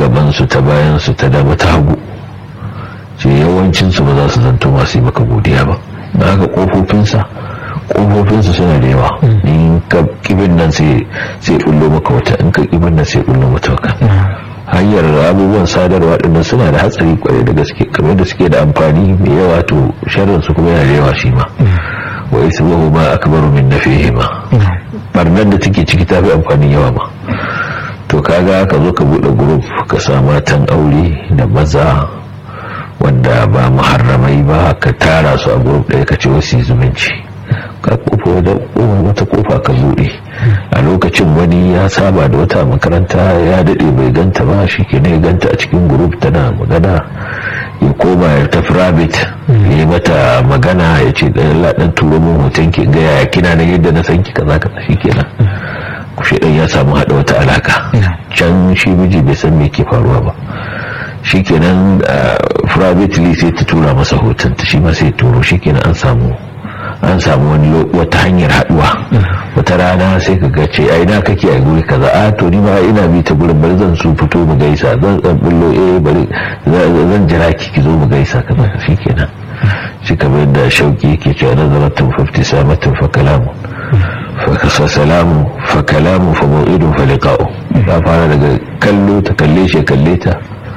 gabansu ta bayansu ta dama ta hagu ce yawancinsu ba za su zanto masu yi maka godiya ba da haka kofofinsa kofofinsa suna da yawa in ka kibin nan sai bullo maka wata in ka kibin nan sai bullo mata waka hanyar abubuwan sadarwa dinnan suna da hatsari kwarai da gaske kamar da suke da amfani mai yawa to sharrin su kuma yana da yawa shi ma wa ismuhu ma akbaru min nafihima barnar da take ciki tafi amfani yawa ma to kaga ka zo ka bude group ka sa matan aure da maza wanda ba muharramai ba ka tara su a group ɗaya ka ce wasu zumunci ka kofa da wata kofa ka bude a lokacin wani ya saba da wata makaranta ya daɗe bai ganta ba shi ke ne ganta a cikin group tana magana ya koma ya tafi rabbit ya yi mata magana ya ce ɗan laɗin turo min hoton ki gaya ya kina na yadda na san ki kaza kaza shi kenan shi ɗan ya samu haɗa wata alaka can shi miji bai san me ke faruwa ba shi kenan privately sai ta tura masa hoton ta shi ma sai turo shi kenan an samu an samu wani wata hanyar haduwa wata rana sai ka ga ce ai na kake a guri kaza a to ni ma ina bi ta gurin bari zan su fito mu gaisa zan zan bullo eh bari zan jira ki ki zo mu gaisa kaza shikenan shi kamar da shauki yake cewa nazaratun fafti samatun fa kalamu fa salamu fa kalamu fa mau'idun fa liqa'u ta fara daga kallo ta kalle shi kalle ta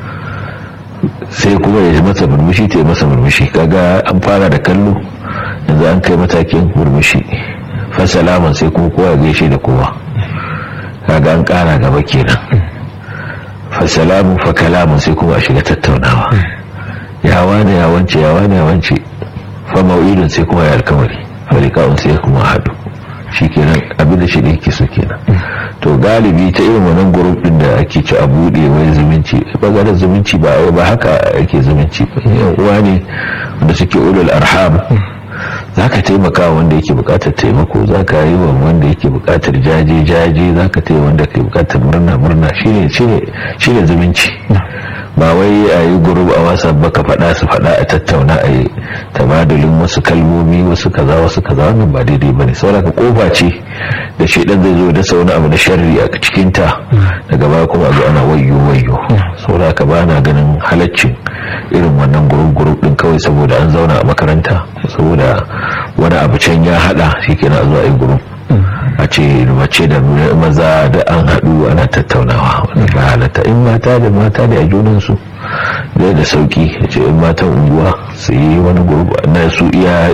sai kuma ya masa murmushi ta yi masa murmushi kaga an fara da kallo yanzu an kai matakin murmushi fasalaman sai kuma kowa ya gaishe da kowa kaga an kara gaba kenan fasalamun fa kalamun sai kuma a shiga tattaunawa yawa ne ya wance yawa ne ya wance fa mau'idun sai kuma ya alkamari farika'un sai kuma haɗu shi kenan abin da shi da yake so kenan to galibi ta irin wannan group din da ake ci a bude wai zumunci bangaren zumunci ba ba haka ake zumunci yan uwa ne wanda suke ulul arham zaka taimaka wanda yake bukatar taimako zaka yi wa wanda yake bukatar jaje jaje zaka taya wanda yake bukatar murna murna shine shine shine zumunci ba wai a yi gurub a wasa ba ka faɗa su faɗa a tattauna a yi tabadulin wasu kalmomi wasu kaza wasu kaza wannan ba daidai ba ne sauraka kofa ce da shaidan zai zo dasa wani abu na sharri a cikinta daga baya kuma zo ana wayyo wayyo sauraka ba na ganin halaccin irin wannan gurub gurub din kawai saboda an zauna a makaranta saboda wani abu can ya hada shi kenan a zo a yi gurub a ce mace da maza da an haɗu ana tattaunawa wani ba halatta in mata da mata da a junansu zai da sauki a ce in matan unguwa su yi wani gurba na su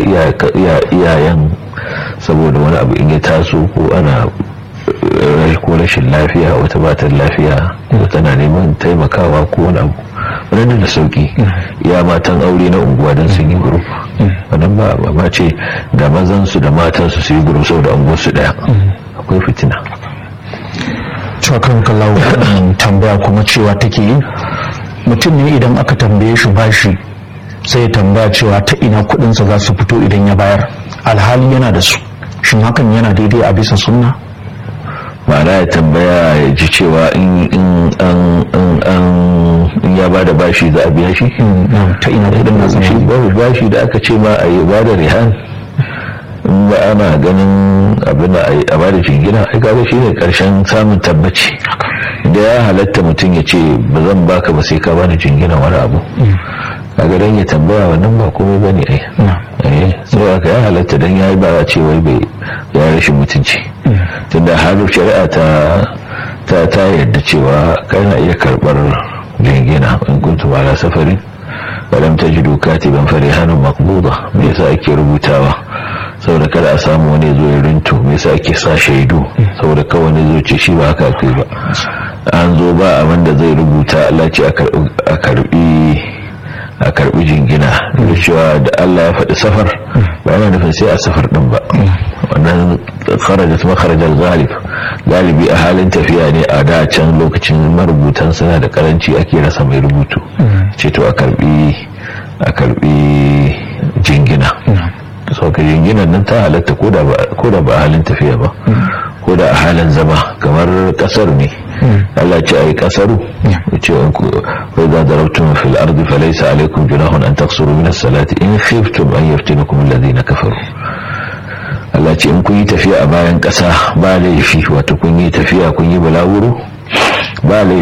iyayen saboda wani abu in ya taso ko ana ko rashin lafiya wata batan lafiya ko tana neman taimakawa ko wani abu wannan da sauki ya matan aure na unguwa don sun yi grup wannan ba ba ce da mazansu da matansu su yi grup saboda unguwarsu daya akwai fitina cewa kallawo tambaya kuma cewa take yi mutum ne idan aka tambaye shi bashi sai ya tambaya cewa ta ina kudinsa za su fito idan ya bayar alhali yana da su shin hakan yana daidai a bisa sunna ma'ana ya tambaya ya ji cewa in ya bada bashi za a biya shi ta ina kudin na zama shi babu bashi da aka ce ma a yi bada rihan in ba ana ganin abin a bada jingina ai kaga shine karshen samun tabbaci da ya halatta mutum ya ce ba zan baka ba sai ka bani jingina wani abu kaga dan ya tambaya wannan ba komai bane ai eh sai aka ya halatta dan yayi ba ce wai bai ya rashin mutunci tunda har shari'a ta ta ta yadda cewa kana iya karbar jingina in kuntum ala safarin walam tajidu katiban farihanun maqbuda me yasa ake rubutawa saboda kada a samu wani zo ya rinto me yasa ake sa shaidu saboda kawai wani zo ce shi ba haka kai ba an zo ba abin da zai rubuta Allah ce a karbi a karbi jingina da cewa da Allah ya faɗi safar ba yana nufin sai a safar din ba wannan kharajat makharajal ghalib galibi a halin tafiya ne a da can lokacin marubutan suna da karanci ake rasa mai rubutu ce to a karbi a karbi jingina sauka jinginan nan ta halatta ko da ba a halin tafiya ba ko da a halin zama kamar kasar ne Allah ce a yi kasaru ce wai za da rautun fil ardi falaisa alaikum junahun an taksuru min salati in khiftum an yaftinakum alladhina kafaru Allah ce in kun yi tafiya a bayan kasa ba laifi wato kun yi tafiya kun yi balawuro ba laifi